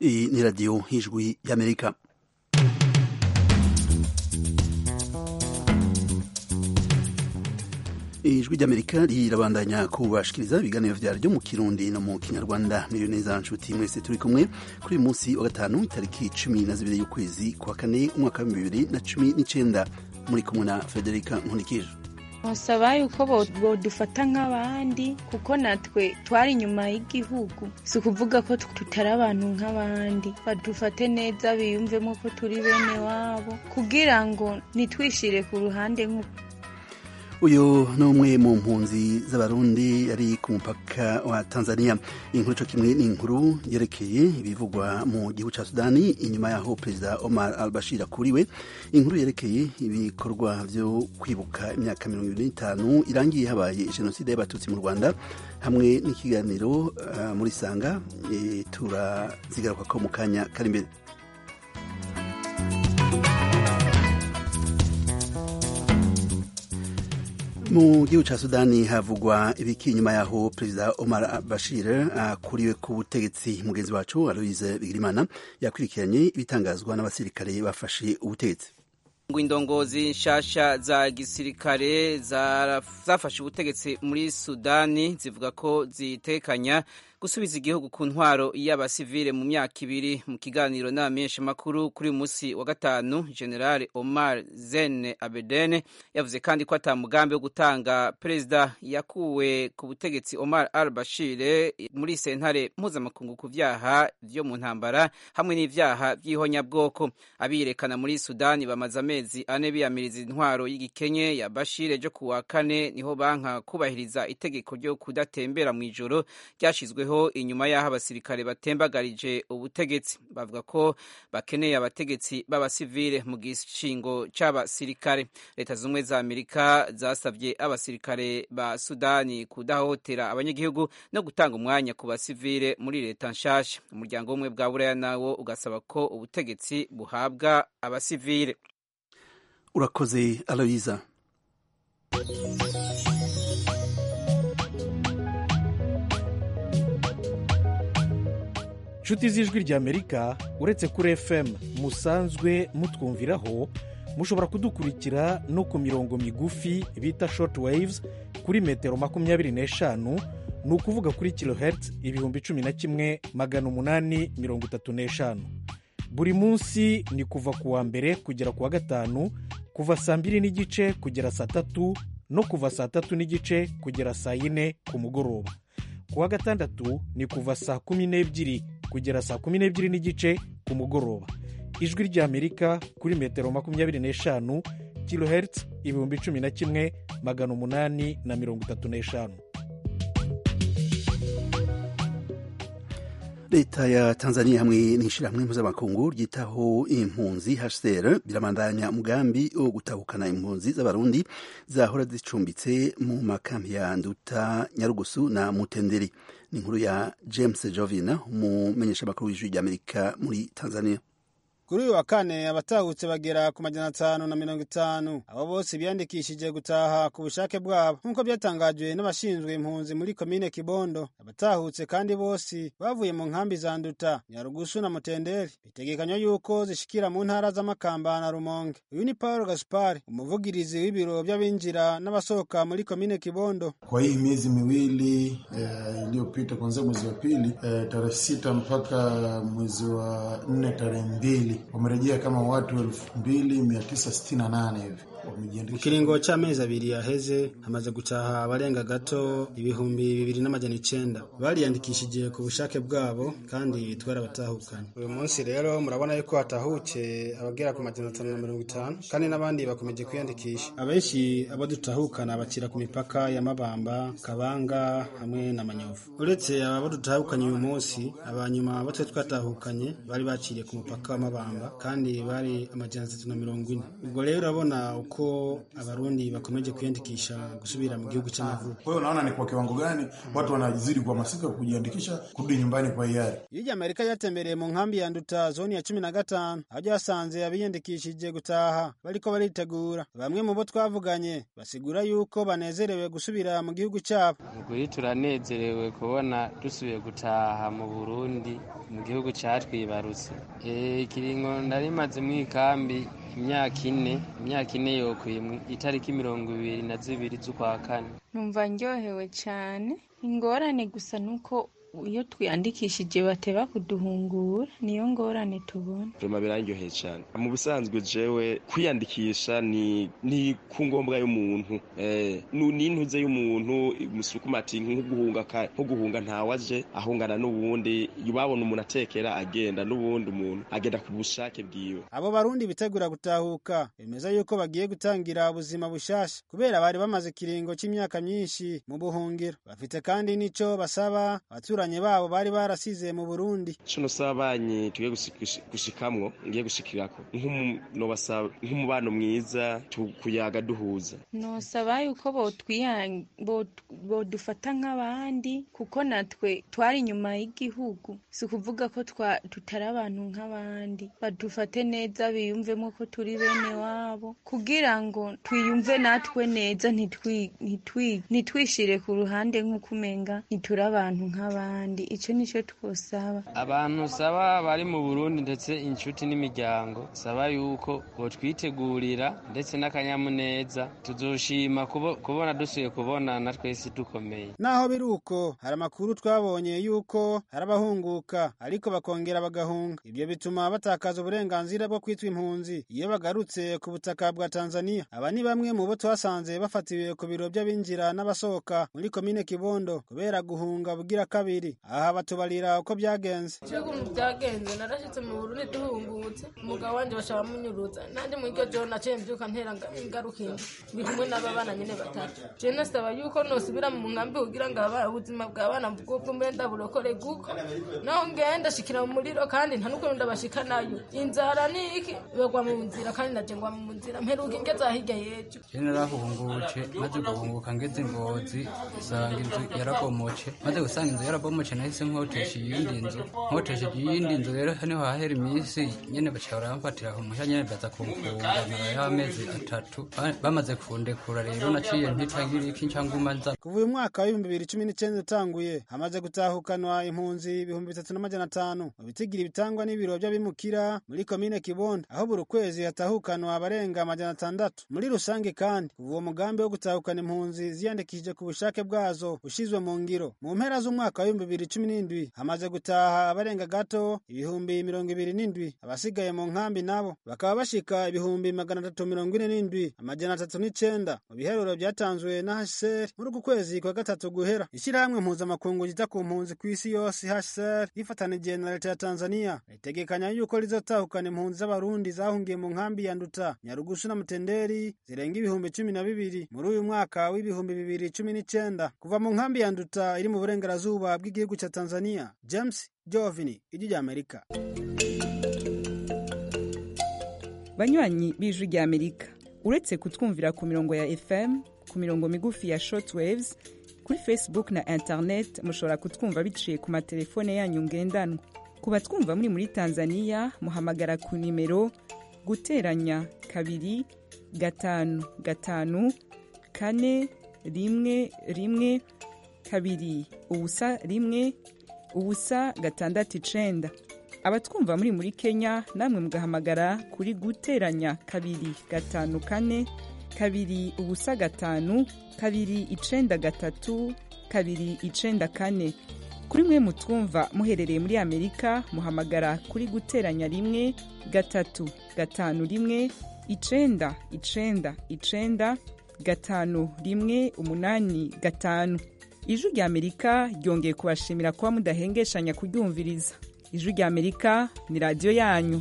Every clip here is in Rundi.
Iyi ni radiyo y'ijwi y'amerika ijwi ry'amerika rirabandanya kubashikiriza ibiganiro vyaryo mu kirundi no mu kinyarwanda miriyo neza nshuti mwese turi kumwe kuri uyu munsi wa gatanu itariki cumi na zibiri y'ukwezi kwa kane umwaka w'ibihumbi bibiri na cumi n'icenda muri kumwe na federika nkunikije basaba yuko bodufata nk'abandi kuko natwe twari inyuma y'igihugu si ukuvuga ko tutari abantu nk'abandi badufate neza biyumvemo ko turi bene wabo kugira ngo ntitwishire ku ruhande nk'uko uyu ni umwe mu mpunzi z'abarundi yari ku mupaka wa tanzania inkuru co kimwe ni inkuru yerekeye ibivugwa mu gihugu ca sudani inyuma yaho perezida omar al bashir akuriwe inkuru yerekeye ibikorwa vyo kwibuka imyaka mirongo ibiri n'itanu irangiye habaye jenoside y'abatutsi mu rwanda hamwe n'ikiganiro uh, muri sanga e, turazigaruka ko mu kanya kari imbere mu gihugu ca sudani havugwa ibiki inyuma yaho perezida omar bashir akuriwe ku butegetsi mugenzi wacu aloise bigirimana yakurikiranye ibitangazwa n'abasirikare bafashe ubutegetsi ngo indongozi nshasha za gisirikare zafashe ubutegetsi muri sudani zivuga ko zitekanya gusubiza igihugu ku ntwaro y'abasivile mu myaka ibiri mu kiganiro n'abamenyeshamakuru kuri uyu munsi wa gatanu generale omar zene abedene yavuze kandi ko ata mugambi wo gutanga perezida yakuwe ku butegetsi omar al bashir muri sentare mpuzamakungu ku vyaha vyo mu ntambara hamwe n'ivyaha vy'ihonyabwoko abiyerekana muri sudani bamaze amezi ane biyamiriza intwaro y'igikenye ya bashir ryo kuwa kane niho banka kubahiriza itegeko ryo kudatembera mw'ijoro ryashizweho inyuma y'aho abasirikare batembagarije ubutegetsi bavuga ko bakeneye abategetsi b'abasivile mu gishingo c'abasirikare leta z'ubumwe za amerika zasavye abasirikare ba sudani kudahohotera abanyagihugu no gutanga umwanya ku basivile muri leta nshasha umuryango w'ubumwe bwa buraya nawo ugasaba ko ubutegetsi buhabwa abasivile urakoze aloyiza inshuti z'ijwi ry'amerika uretse kuri fm musanzwe mutwumviraho mushobora kudukurikira no ku mirongo migufi bita short waves kuri metero makumyabiri n'eshanu ni ukuvuga kuri kilohertz ibihumbi cumi na kimwe magana umunani mirongo itatu n'eshanu buri munsi ni kuva ku wa mbere kugera ku wa gatanu kuva saa mbiri n'igice kugera saa tatu no kuva saa tatu n'igice kugera saa yine ku mugoroba ku wa gatandatu ni kuva saa kumi n'ebyiri kugera saa kumi n'ebyiri n'igice ku mugoroba ijwi ry'amerika kuri metero makumyabiri n'eshanu kilohertz ibihumbi cumi na kimwe magana umunani na mirongo itatu n'eshanu leta ya tanzania hamwe n'ishyirahamwe mpuzamakungu ryitaho impunzi hcr birabandanya umugambi wo gutahukana impunzi z'abarundi zahora zicumbitse mu makambi ya nduta nyarugusu na mutenderi ni inkuru ya james jovina umumenyeshamakuru w'ijwi ry'amerika muri tanzania kuri uyu wa kane abatahutse bagera ku majana atanu na mirongo itanu abo bose biyandikishije gutaha ku bushake bwabo nk'uko byatangajwe n'abashinzwe impunzi muri komine kibondo abatahutse kandi bose bavuye mu nkambi za nduta nyarugusu na mutenderi bitegekanywa yuko zishikira mu ntara z'amakamba na rumonge uyu ni paul gaspar umuvugirizi w'ibiro by'abinjira n'abasohoka muri komine kibondo kwa hii miezi miwili iliyopita eh, kuanzia mwezi wa pili eh, tarehe sita mpaka mwezi wa nne tarehe mbili wamerejea kama watu elfu mbili mia tisa sitini na nane hivi mu kiringo c'amezi abiri yaheze hamaze gutaha abarenga gato ibihumbi bibiri n'amajana icenda bariyandikishije ku bushake bwabo kandi twarabatahukanye uyu munsi rero murabona yuko hatahuke abagera ku majana atanu na mirongo itanu kandi n'abandi bakomeje kwiyandikisha abenshi abo dutahukana bakira ku mipaka ya mabamba kabanga hamwe na manyovu uretse abo dutahukanye uyu munsi abanyuma abo twari twatahukanye bari bakiriye ku mupaka wa mabamba kandi bari amajana atatu na mirongo ine ubwo rero urabona yuko abarundi bakomeje kwiyandikisha gusubira mu gihugu cy'amavuko. Kwa hiyo naona ni kwa kiwango gani watu wanazidi kuhamasika kujiandikisha kurudi nyumbani kwa hiari. Iyo rya Amerika ryatembereye mu nkambi ya Nduta zoni ya cumi na gatanu aho ryasanze abiyandikishije gutaha bariko baritegura. Bamwe mu bo twavuganye basigura yuko banezerewe gusubira mu gihugu cyabo. Ukuri turanezerewe kubona dusubiye gutaha mu Burundi mu gihugu catwibarutse. Eh ikiringo ndarimaze mu ikambi imyaka ine imyaka ine yokwiye itariki mirongo ibiri na zibiri z'ukwa kane numva ndyohewe cyane ingorane gusa nuko iyo twiyandikishije bateba kuduhungura niyo ngorane tubona rema birangyoheye cyane mu busanzwe jewe kwiyandikisha ni ni ku ngombwa y'umuntu eh ni intuze y'umuntu musukuma ati nko guhunga nko guhunga ntawaje ahungana n'ubundi babona umuntu atekera agenda n'ubundi umuntu agenda ku bushake bwiwe abo barundi bitegura gutahuka bemeza yuko bagiye gutangira ubuzima bushasha kubera bari bamaze ikiringo cy'imyaka myinshi mu buhungiro bafite kandi n'ico basaba abatura abaturanyi babo bari barasize mu Burundi cuno sabanyi tugiye gushikamwo ngiye gushikirako nobasaba nk'umubano mwiza kuyaga duhuza nosaba yuko bodufata nk'abandi kuko natwe twari inyuma y'igihugu si ukuvuga ko tutari abantu nk'abandi badufate neza biyumvemo ko turi bene wabo kugira ngo twiyumve natwe neza ntitwishire ku ruhande nk'uko umenga ntituri abantu nk'abandi icyo nicyo twosaba abantu saba bari mu burundi ndetse inshuti n'imiryango saba yuko botwitegurira ndetse n'akanyamuneza tuzoshima kubona dusuye kubonana twese dukomeye naho biri uko hari amakuru twabonye yuko hari abahunguka ariko bakongera bagahunga ibyo bituma batakaza uburenganzira bwo kwitwa impunzi iyo bagarutse ku butaka bwa tanzania aba ni bamwe mu bo twasanze bafatiwe ku biro by'abinjira n'abasohoka muri komine kibondo kubera guhunga bugira kabiri aha batubarira uko byagenze ukuntu byagenze narashyitse mu burundi duhungutse umugabo wanjye bashaka munyuruza nanjye muri iryo joro naciye mbyuka ntera ingaruka indi ndi kumwe n'aba bana nyine batatu jewe nasaba yuko nosubira mu nkambi kugira ngo ubuzima bw'abana bw'ubwumbe ndaburokore guko naho ngenda shikira mu muriro kandi nta n'ukuntu ndabashika nayo inzara ni iki bagwa mu nzira kandi naje ngwa mu nzira mperuka ingeza hirya y'ejo jewe narahungutse maze guhunguka ngeze ngozi usanga inzu yarabomoce maze gusanga inzu yarabomoce nahise nkotesha iyindi nzu nkotesheje iyindi nzu rero niho hahera iminsi nyene baca baramfatira ku mushya nyene baza kumfunga nyuma amezi atatu bamaze kundekura rero naciye ntitagira iki ncanguma nza kuva uyu mwaka w'ibihumbi bibiri cumi n'icenda utanguye hamaze gutahukanwa impunzi ibihumbi bitatu n'amajana atanu mu bitigira bitangwa n'ibiro by'abimukira muri komine kibondo aho buri kwezi hatahukanwa abarenga amajana atandatu muri rusange kandi kuva uwo mugambi wo gutahukana impunzi ziyandikishije ku bushake bwazo ushizwe mu ngiro mu mpera z'umwaka w'ibihumbi bibiri cumi n'indwi hamaze gutaha abarenga gato ibihumbi mirongo ibiri n'indwi abasigaye mu nkambi nabo bakaba bashika ibihumbi magana atatu mirongo ine n'indwi amajana atatu n'icenda mu biheruro byatanzwe na hcr muri uku kwezi kwa gatatu guhera ishyirahamwe mpuzamakungu ryita ku mpunzi ku isi yose hcr rifatanije na leta ya tanzania ritegekanya yuko rizotahukana impunzi z'abarundi zahungiye mu nkambi ya nduta nyarugusu na mutenderi zirenga ibihumbi cumi na bibiri muri uyu mwaka w'ibihumbi bibiri cumi n'icenda kuva mu nkambi ya nduta iri mu burengerazuba bw'igihugu cya tanzania james jovini ijwi rya amerika banywanyi b'ijwi rya amerika uretse kutwumvira ku mirongo ya fm ku mirongo migufi ya shortwaves kuri facebook na internet mushobora kutwumva biciye ku matelefone yanyu ngendanwa ku batwumva muri muri tanzania muhamagara ku nimero guteranya kabiri gatanu gatanu kane rimwe rimwe kabiri ubusa rimwe ubusa gatandatu icenda abatwumva muri muri kenya namwe mugahamagara kuri guteranya kabiri gatanu kane kabiri ubusa gatanu kabiri icenda gatatu kabiri icenda kane kuri mwe mutwumva muherereye muri amerika muhamagara kuri guteranya rimwe gatatu gatanu rimwe icenda icenda icenda gatanu rimwe umunani gatanu ijwi rya amerika ryongeye kubashimira kuba mudahengeshanya kuryumviriza ijwi rya amerika ni radiyo yanyu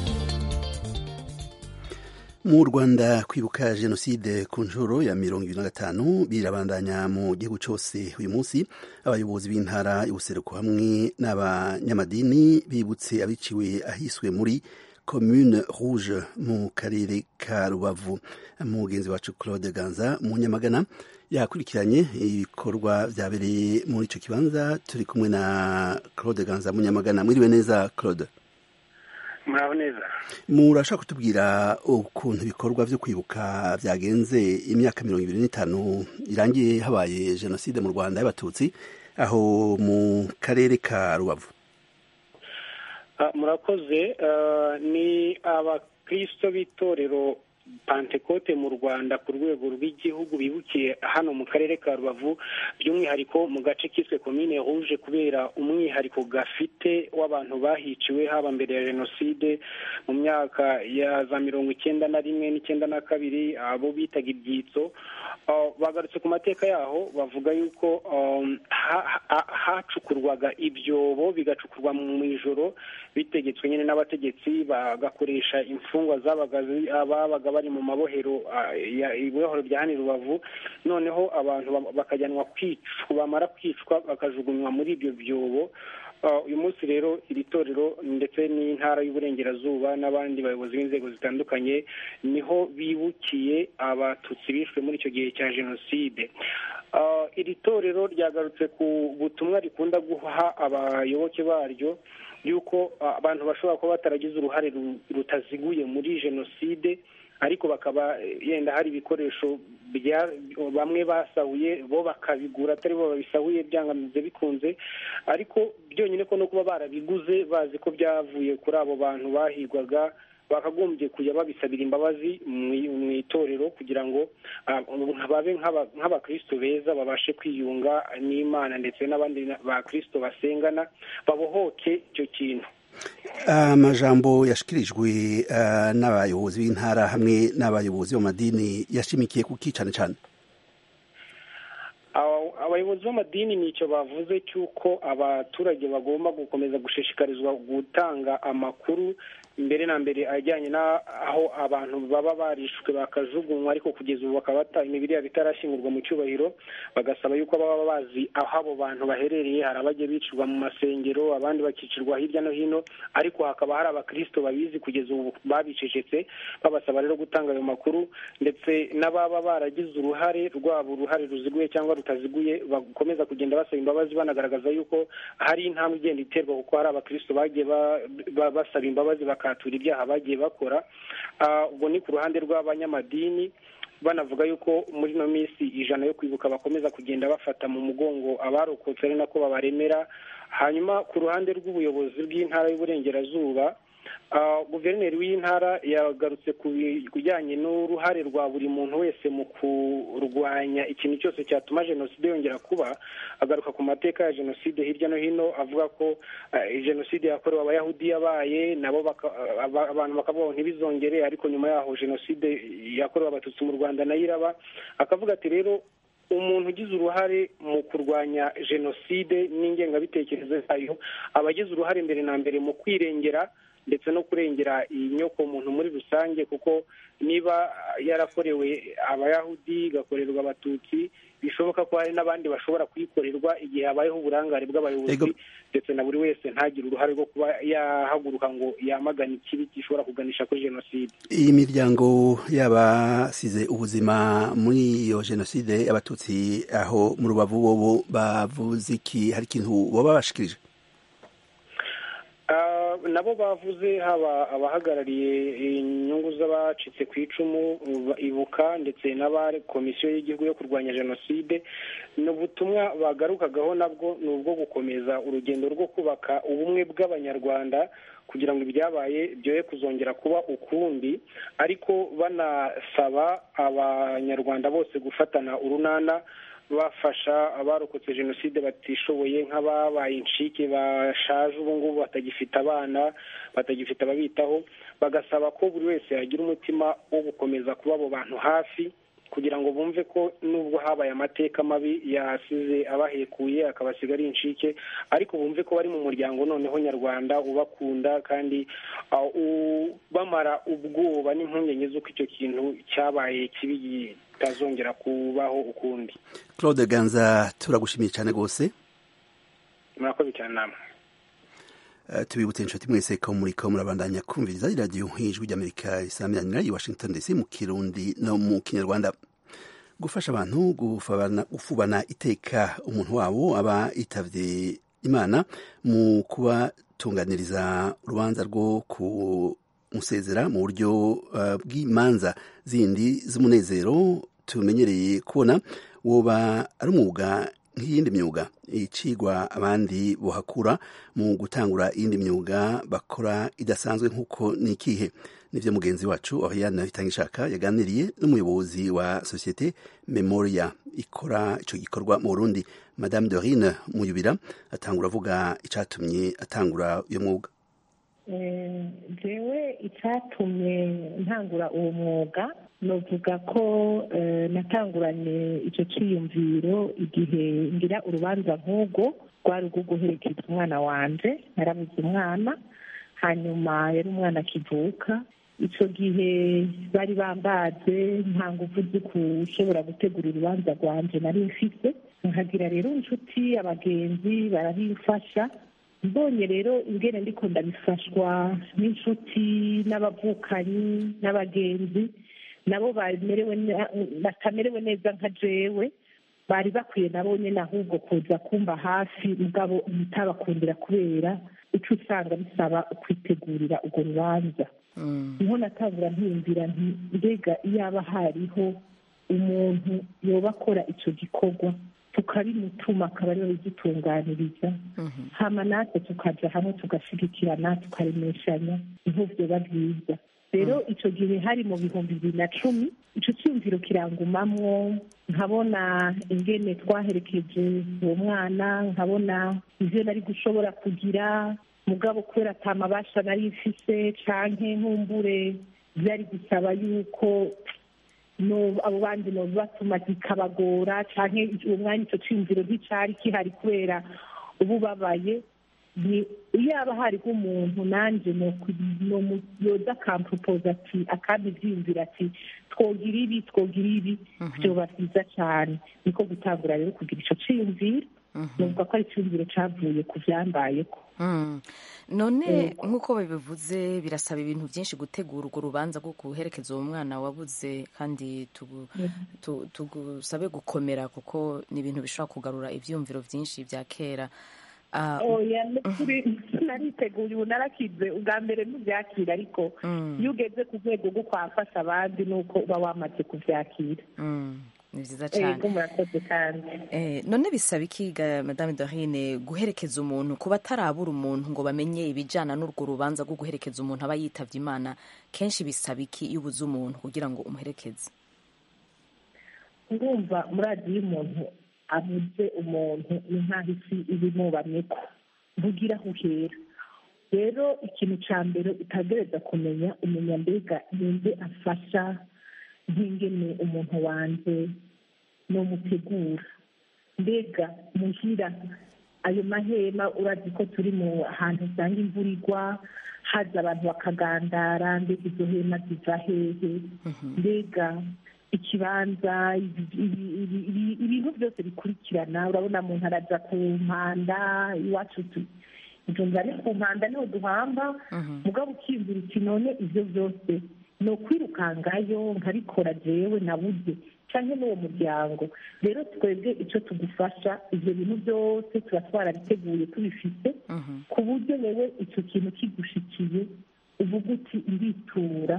mu rwanda kwibuka jenoside ku nshuro ya mirongo ibiri na gatanu birabandanya mu gihugu cyose uyu munsi abayobozi b'intara y'ubuseruko hamwe n'abanyamadini bibutse abiciwe ahiswe muri commune rouge mu karere ka rubavu mugenzi wacu claude ganza mu nyamagana yakurikiranye ibikorwa vyabereye muri ico kibanza turi kumwe na claude ganza mu nyamagana mwiriwe neza claude muraho neza murashaka kutubwira ukuntu ibikorwa vyo kwibuka vyagenze imyaka mirongo ibiri n'itanu irangiye habaye jenoside mu rwanda y'abatutsi aho mu karere ka rubavu murakoze ni abakristo b'itorero pantekote mu rwanda ku rwego rw'igihugu bibukiye hano mu karere ka rubavu by'umwihariko mu gace kiswe komine rouge kubera umwihariko gafite w'abantu bahiciwe haba mbere ya jenoside mu myaka ya za mirongo icyenda na rimwe n'icyenda na kabiri abo bitaga ibyitso bagarutse ku mateka yaho bavuga yuko hacukurwaga ibyobo bigacukurwa mu ijoro bitegetswe nyine n'abategetsi bagakoresha imfungwa zabaga babaga bari mu mabohero ibohero rya hano rubavu noneho abantu bakajyanwa kwicwa bamara kwicwa bakajugunywa muri ibyo byobo uyu munsi rero iri torero ndetse n'intara y'uburengerazuba n'abandi bayobozi b'inzego zitandukanye niho bibukiye abatutsi bishwe muri icyo gihe cya jenoside iri torero ryagarutse ku butumwa rikunda guha abayoboke baryo y'uko abantu bashobora kuba bataragize uruhare rutaziguye muri jenoside ariko bakaba yenda hari ibikoresho bamwe basahuye bo bakabigura atari bo babisahuye byangamize bikunze ariko byonyine ko no kuba barabiguze bazi ko byavuye kuri abo bantu bahigwaga bakagombye kujya babisabira imbabazi mu itorero kugira ngo babe nk'abakristo beza babashe kwiyunga n'imana ndetse n'abandi bakristo basengana babohoke icyo kintu amajambo yashikirijwe n'abayobozi b'intara hamwe n'abayobozi b'amadini yashimikiye kuki cyane cyane abayobozi b'amadini ni icyo bavuze cy'uko abaturage bagomba gukomeza gushishikarizwa gutanga amakuru mbere na mbere ajyanye n'aho abantu baba barishwe bakajugunywa ariko kugeza ubu bakaba imibiri yabo itarashyingurwa mu cyubahiro bagasaba yuko baba bazi aho abo bantu baherereye hari abajya bicirwa mu masengero abandi bakicirwa hirya no hino ariko hakaba hari abakirisito babizi kugeza ubu babicecetse babasaba rero gutanga ayo makuru ndetse n'ababa baragize uruhare rwabo uruhare ruziguye cyangwa rutaziguye bakomeza kugenda basaba imbabazi banagaragaza yuko hari intambwe igenda iterwa kuko hari abakirisito bagiye basaba imbabazi bakatura ibyaha bagiye bakora ubwo ni ku ruhande rw'abanyamadini banavuga yuko muri ino minsi ijana yo kwibuka bakomeza kugenda bafata mu mugongo abarokotse ari nako babaremera hanyuma ku ruhande rw'ubuyobozi bw'intara y'uburengerazuba guverineri w'intara yagarutse ku bijyanye n'uruhare rwa buri muntu wese mu kurwanya ikintu cyose cyatuma jenoside yongera kuba agaruka ku mateka ya jenoside hirya no hino avuga ko jenoside yakorewe abayahudi yabaye nabo abantu bakavuga ngo ntibizongere ariko nyuma yaho jenoside yakorewe abatutsi mu rwanda nayo iraba akavuga ati rero umuntu ugize uruhare mu kurwanya jenoside n'ingengabitekerezo yayo aba agize uruhare mbere na mbere mu kwirengera ndetse no kurengera inyoko muntu muri rusange kuko niba yarakorewe abayahudi igakorerwa abatutsi bishoboka ko hari n'abandi bashobora kuyikorerwa igihe habayeho uburangare bw'abayobozi ndetse na buri wese ntagire uruhare rwo kuba yahaguruka ngo yamagane ikibi gishobora kuganisha kuri jenoside iyi miryango y'abasize ubuzima muri iyo jenoside y'abatutsi aho mu rubavu bobo bavuze iki hari ikintu baba bashikirije nabo bavuze haba abahagarariye inyungu z'abacitse ku icumu ibuka ndetse n'abari komisiyo y'igihugu yo kurwanya jenoside ni ubutumwa bagarukagaho nabwo ni ubwo gukomeza urugendo rwo kubaka ubumwe bw'abanyarwanda kugira ngo ibyabaye byoye kuzongera kuba ukundi ariko banasaba abanyarwanda bose gufatana urunana bafasha abarokotse jenoside batishoboye nk'ababaye incike bashaje ubu ngubu batagifite abana batagifite ababitaho bagasaba ko buri wese yagira umutima wo gukomeza kuba abo bantu hafi kugira ngo bumve ko nubwo habaye amateka mabi yasize abahekuye akabasiga ari incike ariko bumve ko bari mu muryango noneho nyarwanda ubakunda kandi bamara ubwoba n'impungenge z'uko icyo kintu cyabaye kibi kitazongera kubaho ukundi claude ganza turagushimiye cyane rwose murakoze cyane namwe Uh, tubibutse inshuti mwese ko muriko murabandanya kumviriza iradiyo ijwi ry'amerika risamiranira i washington dc mu kirundi no mu kinyarwanda gufasha abantu gufabana, gufubana iteka umuntu wabo aba yitavye imana mu kubatunganiriza urubanza rwo kumusezera mu buryo uh, bw'imanza zindi z'umunezero tumenyereye kubona woba ari umwuga nk'iyindi myuga icigwa abandi bohakura mu gutangura iyindi myuga bakora idasanzwe nk'uko ni ikihe nivyo mugenzi wacu Oriane Bitangishaka yaganiriye n'umuyobozi wa societe Memoria ikora ico gikorwa mu Burundi Madame Dorine Muyubira atangura avuga icatumye atangura uyo mwuga jewe icyatumye ntangura uwo mwuga novuga ko natanguranye icyo cyiyumviro igihe ngira urubanza nk'ubwo rwari urwo guherekeza umwana wanje narabuze umwana hanyuma yari umwana akivuka icyo gihe bari bambaze nta nguvu zo gushobora gutegura urubanza rwanje nari mfite nkagira rero inshuti abagenzi barabimfasha mbonye rero ingene ndiko ndabifashwa n'inshuti n'abavukanyi n'abagenzi nabo batamerewe neza nka jewe bari bakwiye nabo nyine ahubwo kuza kumva hafi mugabo ntitabakundira kubera icyo usanga bisaba kwitegurira urwo rubanza niho natangura mpiyumvira nti mbega iyaba hariho umuntu yoba akora icyo gikorwa tukabimutuma akaba ariwe bidutunganiriza hama natwe tukaja hamwe tugashyigikirana tukaremeshanya niho vyoba byiza rero icyo gihe hari mu bihumbi bibiri na cumi icyo cyiyumviro kirangumamwo nkabona ingene twaherekeje uwo mwana nkabona ivyo nari gushobora kugira mugabo kubera atamabasha nari mfise canke nkumbure vyari gusaba yuko abo bandi nobibatuma kikabagora canke uwo mwanya icyo cyiyumviro nticari kihari kubera uba ubabaye iyaba hariho umuntu nanjye yoza akampupoza ati akabibyiyumvira ati twogira ibi twogira ibi byoba byiza cyane niko gutangura rero kugira icyo cyiyumviro nuvuga ko ari icyumviro cyavuye ku byambayeko none nk'uko babivuze birasaba ibintu byinshi gutegura urwo rubanza rwo guherekeza uwo mwana wabuze kandi tugusabe gukomera kuko ni ibintu bishobora kugarura ibyiyumviro byinshi bya kera oya nariteguye ubu narakize ubwa mbere ntubyakira ariko iyo ugeze ku rwego rwo kwafasha abandi ni uko uba wamaze kubyakira ni byiza cyane murakoze kandi none bisaba ikiga madame dorine guherekeza umuntu kuba atarabura umuntu ngo bamenye ibijyana n'urwo rubanza rwo guherekeza umuntu aba yitabye imana kenshi bisaba iki iyo ubuze umuntu kugira ngo umuherekeze urumva muri radiyo umuntu abuze umuntu ni nk'aho isi ibimubamye ko ntugira aho uhera rero ikintu cya mbere utagereza kumenya umenya mbega ninde afasha nk'ingene umuntu wanjye n'umutegura mbega muhira ayo mahema urazi ko turi mu hantu usanga imvura igwa haza abantu bakagandara mbega izo hema ziva hehe mbega ikibanza ibintu byose bikurikirana urabona muntu araja ku mpanda iwacu ijumba ni ku mpanda niho duhamba mugabo ukiyumvira uti none ibyo byose ni ukwirukangayo nkabikora jewe nabuze cyangwa n'uwo muryango rero twebwe icyo tugufasha ibyo bintu byose tuba twarabiteguye tubifite ku buryo wewe icyo kintu kigushikiye uvuga uti nditura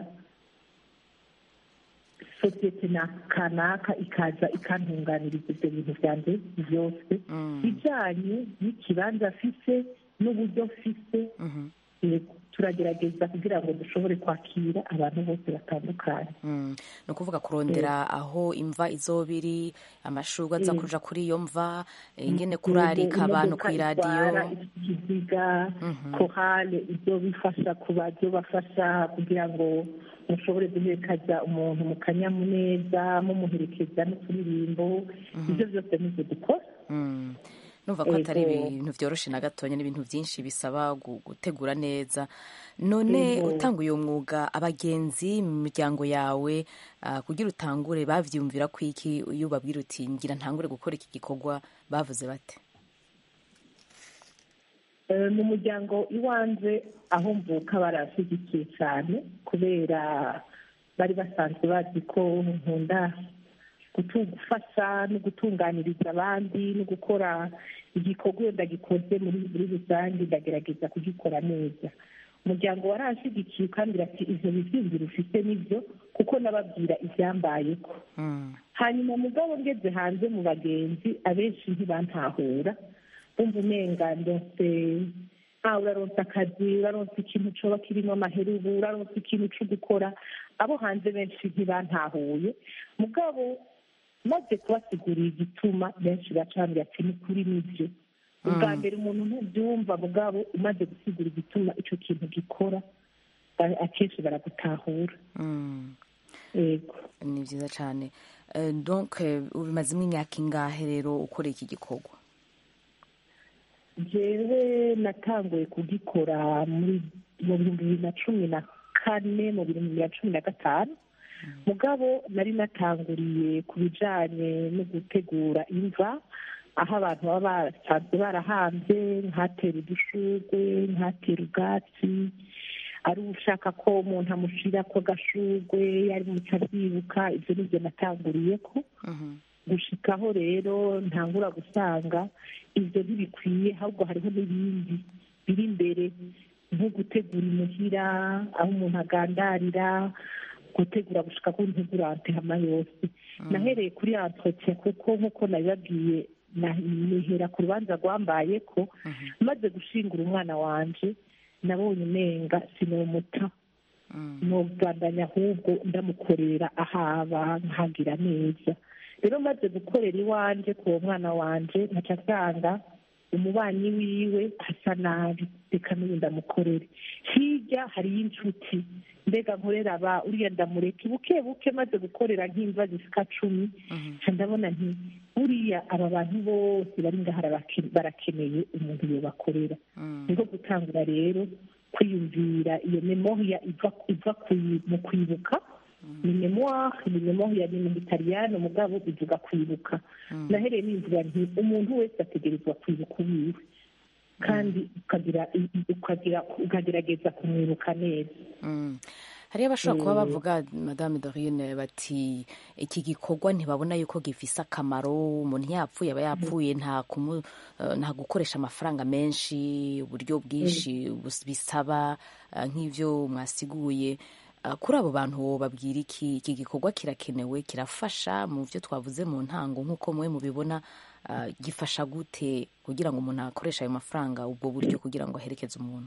sosiyete na kanaka ikaza ikantunganiriza ibyo bintu byanjye byose bijyanye n'ikibanza afise n'uburyo afise turagerageza kugira ngo dushobore kwakira abantu bose batandukanye ni ukuvuga kurondera aho imva izoba iri amashurwa aza kuja kuri iyo mva ingene kurarika abantu ku iradiyo ikiziga korale ibyo bifasha kuba byo bafasha kugira ngo mushobore guherekeza umuntu mu kanyamuneza mumuherekeza n'uturirimbo ibyo byose nibyo dukora numva ko atari ibintu byoroshe na gatonya n'ibintu byinshi bisaba gutegura neza none utanga uyu mwuga abagenzi mu miryango yawe kugira utangure bavyumvira ko iki iyo ubabwira uti ngira ntangure gukora iki gikorwa bavuze bate mu muryango iwanjye aho mvuka barashyigikiye cyane kubera bari basanzwe bazi ko nkunda gufasha no gutunganiriza abandi no gukora igikorwa wenda gikoze muri rusange ndagerageza kugikora neza umuryango warashyigikiye kandi ati ibyo bizinzira ufite nibyo kuko nababwira ibyambayeho hanyuma mugabo ngeze hanze mu bagenzi abenshi ntibantahura bumva umenga ndetse ah uraronsa akazi uraronsa ikintu coba kirimo amaherubu uraronsa ikintu co gukora abo hanze benshi ntibantahuye mugabo maze kubasigurira igituma benshi bacambye ati ni kuri nibyo ubwa mbere umuntu ntubyumva mugabo umaze gusigura igituma icyo kintu gikora akenshi baragutahura yego ni byiza cyane donc ubimazemo imyaka ingahe rero ukora iki gikorwa jewe natanguye kugikora muri mu bihumbi bibiri na cumi na kane mu bihumbi bibiri na cumi na gatanu mugabo nari natanguriye ku bijyanye no gutegura imva aho abantu baba basanzwe barahambye nkatera udushurwe nkatera ubwatsi ari ushaka ko umuntu amushyira ko agashurwe yari mu abyibuka ibyo ni byo natanguriye ko gushikaho rero ntangura gusanga ibyo ntibikwiye ahubwo hariho n'ibindi biri imbere nko gutegura imuhira aho umuntu agandarira gutegura gushika ku ntegurante hama yose nahereye kuri entretien kuko nk'uko nabibabwiye nihera ku rubanza rwambaye ko maze gushingura umwana wanje nabonye umenga sinumuta nubwandanya ahubwo ndamukorera ahaba nkagira neza rero maze gukorera iwanje ku uwo mwana wanje nkaca asanga umubanyi wiwe asa nabi reka n'ubu ndamukorere hirya hariyo inshuti mbega nkorera aba uriya ndamureke buke buke maze gukorera nk'imva zisika cumi ndabona nti buriya aba bantu bose bari ngaha barakeneye umuntu yobakorera niko gutangura rero kwiyumvira iyo memoriya iva mu kwibuka ni memoire ni memoire ni mu gitaliyani umugabo bivuga kwibuka nahereye nimvura nti umuntu wese ategerezwa kwibuka uwiwe kandi ukagerageza kumwibuka neza hariyo abashobora kuba bavuga madame dorine bati iki gikorwa ntibabona yuko gifise akamaro umuntu yapfuye aba yapfuye nta gukoresha amafaranga menshi uburyo bwinshi bisaba nk'ibyo mwasiguye kuri abo bantu babwira iki iki gikorwa kirakenewe kirafasha mu byo twavuze mu ntango nk'uko mwe mubibona gifasha gute kugira ngo umuntu akoreshe ayo mafaranga ubwo buryo kugira ngo aherekeze umuntu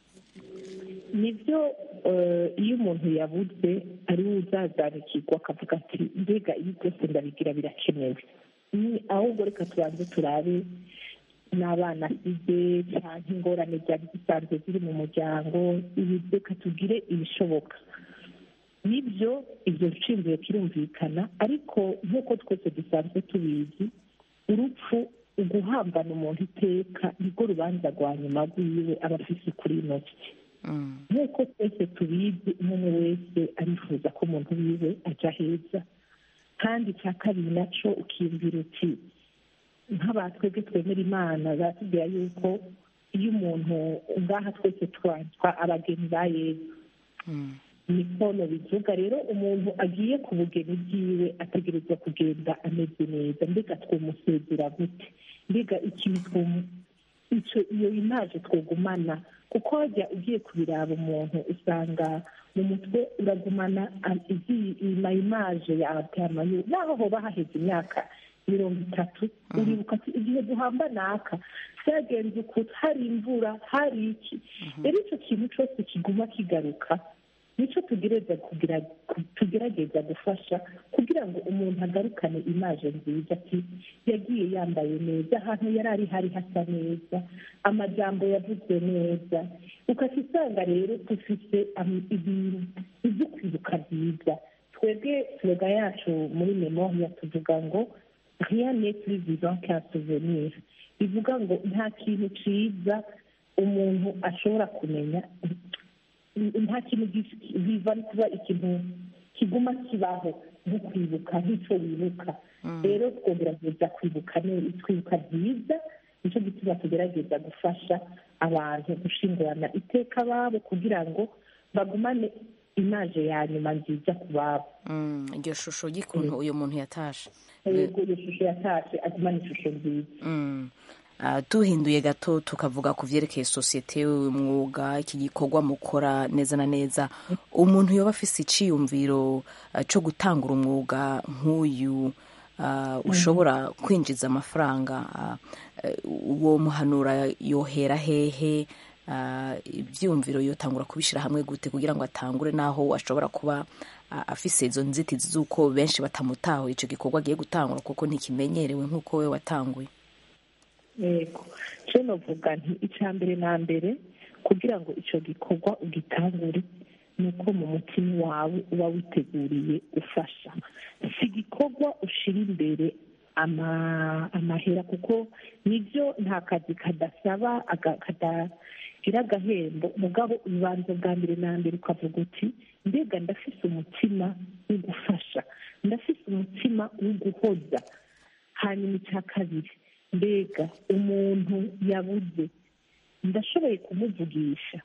nibyo iyo umuntu yabuze ari we uzazanukirwa akavuga ati mbega ibi byose ndabigira birakenewe ahubwo reka tubanze turabe n'abana asize cyangwa ingorane byari zisanzwe ziri mu muryango ibi reka tugire ibishoboka nibyo ibyo nshinzwe kirumvikana ariko nk'uko twese dusanzwe tubizi urupfu uguhambana umuntu iteka nibwo rubanza rwa nyuma rwiwe aba afite kuri ino si nk'uko twese tubizi umuntu wese arifuza ko umuntu wiwe ajya heza kandi icya kabiri nacyo ukiyumvira uti nk'abatwebwe twemera imana batubwira yuko iyo umuntu ngaha twese twanzwa abageni ba yezu niko bivuga rero umuntu agiye ku bugeni bwiwe ategerezwa kugenda ameze neza mbega twamusezera gute mbega ikintu iyo imaje twagumana kuko wajya ugiye kubiraba umuntu usanga mu mutwe uragumana imaje ya atamayo naho hoba haheze imyaka mirongo itatu uribuka ati igihe duhamba naka byagenze ukuntu hari imvura hari iki rero icyo kintu cyose kiguma kigaruka nicyo tugerageza gufasha kugira ngo umuntu agarukane imaje nziza ati yagiye yambaye neza ahantu yari ari hari hasa neza amajambo yavuzwe neza ukajya usanga rero dufite ibyo kwibuka byiza twebwe turoga yacu muri memoriya tuvuga ngo rien n'est plus vivant qu'un souvenir bivuga ngo nta kintu cyiza umuntu ashobora kumenya nta kintu biva kuba ikintu kiguma kibaho nko kwibuka nk'icyo wibuka rero twogerageza kwibuka twibuka byiza nicyo gituma tugerageza gufasha abantu gushingurana iteka ababo kugira ngo bagumane imaje ya nyuma nziza ku babo Mm, iryo shusho ry'ukuntu uyu muntu yatashe yego iyo shusho yatashe agumana ishusho nziza Mm. Ah, duhinduye gato tukavuga ku vyerekeye sosiyete umwuga iki gikorwa mukora neza na neza umuntu yoba afise iciyumviro ah, co gutangura umwuga nk'uyu ah, ushobora kwinjiza amafaranga ah, eh, uwo muhanura yohera hehe ah, ivyumviro yotangura kubishira hamwe gute kugira ngo atangure naho ashobora kuba ah, afise izo nzitizi z'uko benshi batamutaho ico gikorwa agiye gutangura kuko ntikimenyerewe nk'uko we watanguye yego cyo novuga nti icya mbere na mbere kugira ngo icyo gikorwa ugitangure ni uko mu mutima wawe uba witeguriye ufasha si igikorwa ushyira imbere ama- amahera kuko nibyo nta kazi kadasaba aga- kadagira agahembo mugabo ubanza bwa mbere na mbere ukavuga uti mbega ndafise umutima wo gufasha ndafise umutima wo guhoza hanyuma icya kabiri mbega umuntu yabuze ndashoboye kumuvugisha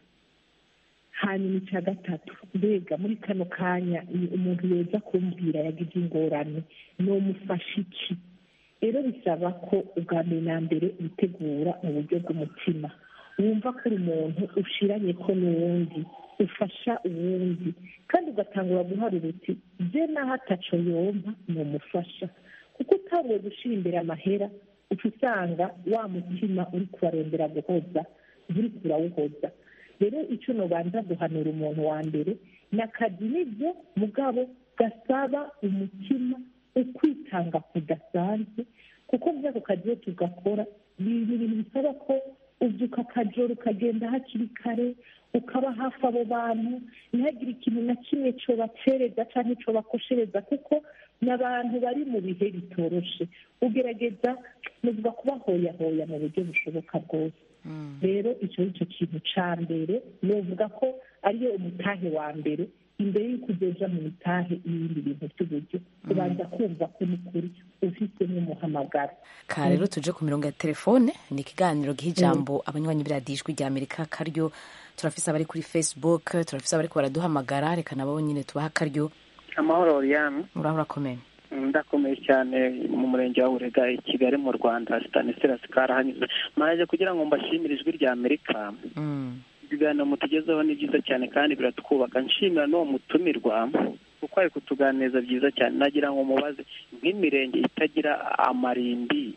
hanyuma icya gatatu mbega muri kano kanya ni umuntu yoza kumbwira yagize ingorane nomufasha iki rero bisaba ko ubwa mbere na mbere witegura mu buryo bw'umutima wumva ko uri umuntu ushiranye ko n'uwundi ufasha uwundi kandi ugatangura guharura uti bye naho ataco yompa numufasha kuko utanguye gushyira imbere amahera uca usanga wa mutima uri kubarondera guhoza nturi kurawuhoza rero icyo nubanza guhanura umuntu wa mbere ni akazi nibyo mugabo gasaba umutima ukwitanga kudasanzwe kuko muri ako kazi iyo tugakora ni ibintu bisaba ko ubyuka akajoro ukagenda hakiri kare ukaba hafi abo bantu ntihagire ikintu na kimwe cyo bacereza cyangwa icyo bakoshereza kuko ni abantu bari mu bihe bitoroshe ugerageza nuvuga kubahoyahoya mu buryo bushoboka bwose rero icyo ni cyo kintu cya mbere nuvuga ko ariyo umutahe wa mbere imbere y'uko ugeja mu mitahe y'ibindi bintu by'uburyo ubanza kumva ko n'ukuri ufite n'umuhamagaro ka rero tuje ku mirongo ya telefone ni ikiganiro giha ijambo abanywanyi b'iradijwi rya amerika karyo turafise abari kuri facebook turafise abari baraduhamagara reka nabo nyine tubaha akaryo amahoro oriyani uraho urakomeye ndakomeye cyane mu murenge wa burega i kigali mu rwanda stanislas karahanyuze maraje kugira ngo mbashimire ijwi rya amerika ibiganiro mutugezeho ni byiza cyane kandi biratwubaka nshimira n'uwo mutumirwa kuko ari kutuganiriza byiza cyane nagira ngo mubaze nk'imirenge itagira amarimbi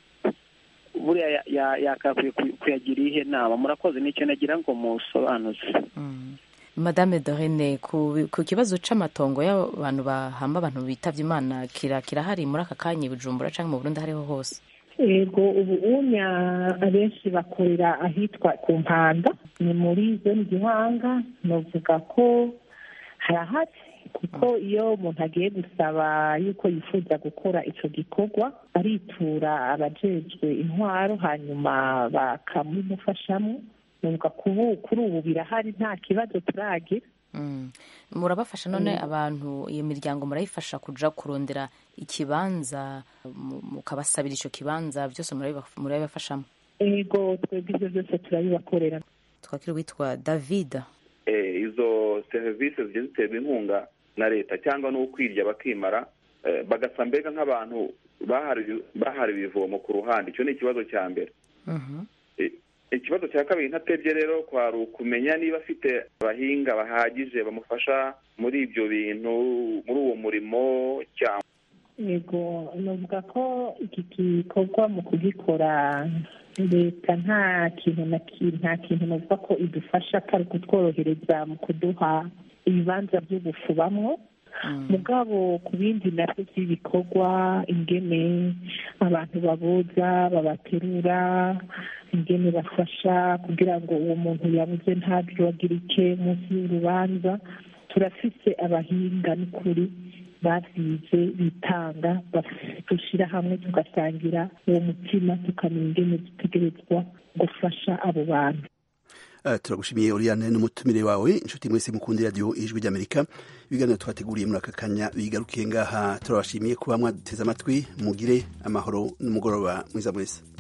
buriya yakakwiye kuyagira ihe nama murakoze nicyo nagira ngo musobanuze madame dorene ku kibazo c'amatongo y'abantu bahamba abantu bitavye imana kirahari muri aka kanya i bujumbura canke mu burundi ahariho hose yego ubu unya abenshi bakorera ahitwa ku mpanda ni muri zone gihanga novuga ko harahari kuko iyo umuntu agiye gusaba yuko yifuza gukora ico gikorwa aritura abajejwe intwaro hanyuma bakamumufashamo numva kuri ubu birahari nta kibazo turagira murabafasha none abantu iyo miryango murayifasha kuja kurondera ikibanza mukabasabira ico kibanza byose murabibafashamo ego twebwe ibyo byose turabibakorera twakiri witwa david izo serivisi zigiye ziterwa inkunga na leta cyangwa n'ukwirya bakimara bagasa mbega nk'abantu bahariwe ibivomo ku ruhande icyo ni ikibazo cya mbere ikibazo cya kabiri ntatebye rero kwari ukumenya niba afite abahinga bahagije bamufasha muri ibyo bintu muri uwo murimo cyangwa yego navuga ko iki gikorwa mu kugikora leta nta kintu na nta kintu navuga ko idufasha atari kutworohereza mu kuduha ibibanza byo gufubamwo mugabo ku bindi nabyo by'ibikorwa ingene abantu baboza babaterura ingene bafasha kugira ngo uwo muntu yabuze ntabyogirike munsi y'urubanza turafise abahinga n'ukuri babyize bitanga dushyira hamwe tugasangira uwo mutima tukamenya ingene dutegerezwa gufasha abo bantu turagushimiye Oriane n'umutumire wawe inshuti mwese mukunda radiyo ijwi ry'amerika ibiganiro twateguriye muri aka kanya bigarukiye ngaha turabashimiye kuba mwaduteze amatwi mugire amahoro n'umugoroba mwiza mwese